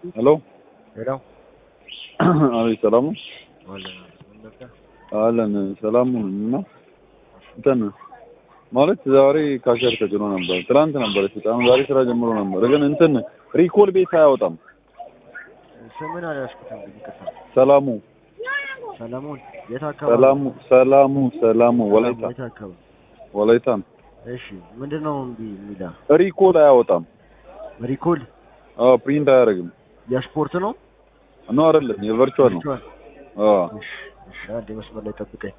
ሄሎ ሄሎ አቤት፣ ሰላም ነው አለን ምን ነበር? አለን። ሰላም ነው እና እንትን ማለት ዛሬ ካሸር ተጭኖ ነበር። ትናንት ነበር የተጫነው፣ ዛሬ ስራ ጀምሮ ነበር። ግን እንትን ሪኮል ቤት አያወጣም። ስምን አልያዝኩትም። ይቅርታ። ሰላሙ ሰለሞን የት አካባቢ? ሰላሙ ሰላሙ ሰላሙ ወላይታ የት አካባቢ? ወላይታ ነው። እሺ ምንድን ነው እምቢ የሚላ? ሪኮል አያወጣም። ሪኮል አዎ ፕሪንት አያደርግም። የስፖርት ነው ነው አይደለም፣ የቨርቹዋል ነው። ቨርቹዋል? አዎ እሺ እሺ፣ አንዴ መስመር ላይ ጠብቀኝ።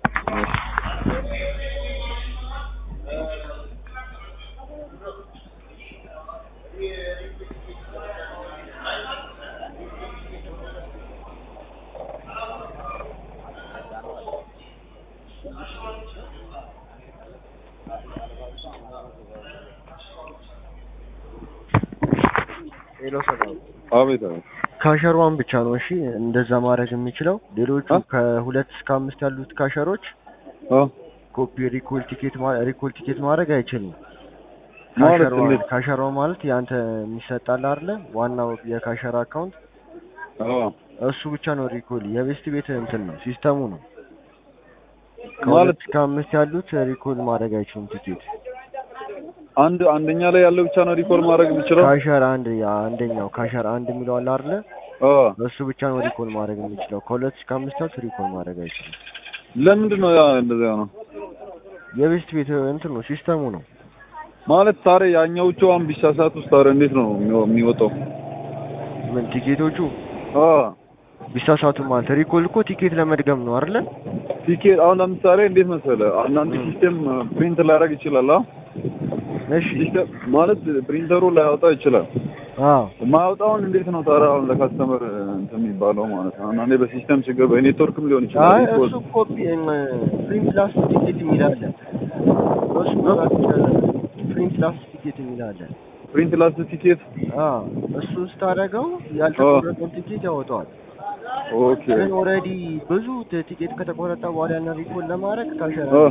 ሄሎ ሰላም አቤት አቤት። ካሸሯን ብቻ ነው እሺ እንደዛ ማድረግ የሚችለው። ሌሎቹ አ? ከሁለት እስከ አምስት ያሉት ካሸሮች አ ኮፒ ሪኮል ቲኬት ማ- ሪኮል ቲኬት ማድረግ አይችልም። ማለት ካሸሯ እንዴት? ካሸሯ ማለት ያንተ የሚሰጣል አይደለ? ዋናው የካሸር አካውንት አዎ እሱ ብቻ ነው ሪኮል። የቤስት ቤት እንትን ነው ሲስተሙ ነው። ማለት ከሁለት እስከ አምስት ያሉት ሪኮል ማድረግ አይችሉም ቲኬት። አንድ አንደኛ ላይ ያለው ብቻ ነው ሪኮል ማድረግ የሚችለው። ካሸር አንድ ያ አንደኛው ካሸር አንድ የሚለው አለ አይደለ? አዎ እሱ ብቻ ነው ሪኮል ማድረግ የሚችለው። ከሁለት እስከ አምስት ያሉት ሪኮል ማድረግ አይችሉም። ለምንድን ነው ያ እንደዚያ ነው? የቤስት ቤት እንትን ነው ሲስተሙ ነው። ማለት ታዲያ ያኛዎቹ አሁን ቢሳሳት ውስጥ ታዲያ እንዴት ነው የሚወ- የሚወጣው? ምን ቲኬቶቹ አዎ ቢሳሳቱ ማለት ሪኮል እኮ ቲኬት ለመድገም ነው አይደለ? ቲኬት አሁን ለምሳሌ እንዴት መሰለህ አንዳንድ ም። ሲስተም ፕሪንት ላያደርግ ይችላል። አ እሺ ሲስተም ማለት ፕሪንተሩ ላያወጣ ይችላል። አዎ ማያወጣውን እንዴት ነው ታዲያ አሁን ለካስተመር እንትን የሚባለው ማለት ነው? አንዳንዴ በሲስተም ችግር በኔትወርክም ሊሆን ይችላል። አይ ሪኮል እሱ ኮፒ ፕሪንት ላስት ቲኬት የሚል አለ። እሱ መላክ ይቻላል። ፕሪንት ላስት ቲኬት የሚል አለ። ፕሪንት ላስት ቲኬት አዎ እሱ ስታደርገው ያልተቆረጠውን ቲኬት ያወጣዋል። ኦኬ ግን ኦልሬዲ ብዙ ት- ቲኬት ከተቆረጠ በኋላ ያን ሪኮል ለማድረግ ካሸራ አ